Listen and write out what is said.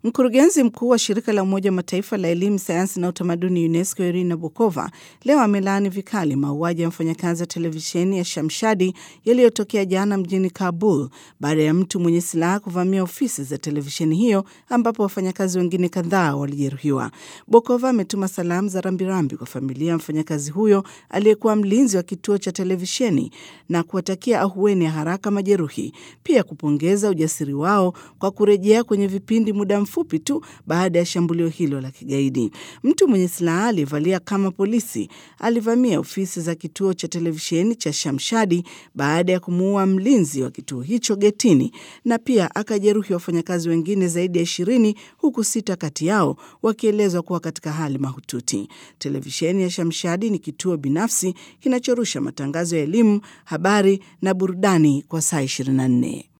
Mkurugenzi mkuu wa shirika la Umoja wa Mataifa la elimu, sayansi na utamaduni UNESCO Irina Bokova leo amelaani vikali mauaji ya mfanyakazi wa televisheni ya Shamshadi yaliyotokea jana mjini Kabul baada ya mtu mwenye silaha kuvamia ofisi za televisheni hiyo ambapo wafanyakazi wengine kadhaa walijeruhiwa. Bokova ametuma salamu za rambirambi kwa familia ya mfanyakazi huyo aliyekuwa mlinzi wa kituo cha televisheni na kuwatakia ahueni ya haraka majeruhi, pia kupongeza ujasiri wao kwa kurejea kwenye vipindi muda mfupi tu baada ya shambulio hilo la kigaidi. Mtu mwenye silaha aliyevalia kama polisi alivamia ofisi za kituo cha televisheni cha Shamshadi baada ya kumuua mlinzi wa kituo hicho getini, na pia akajeruhi wafanyakazi wengine zaidi ya ishirini huku sita kati yao wakielezwa kuwa katika hali mahututi. Televisheni ya Shamshadi ni kituo binafsi kinachorusha matangazo ya elimu, habari na burudani kwa saa 24.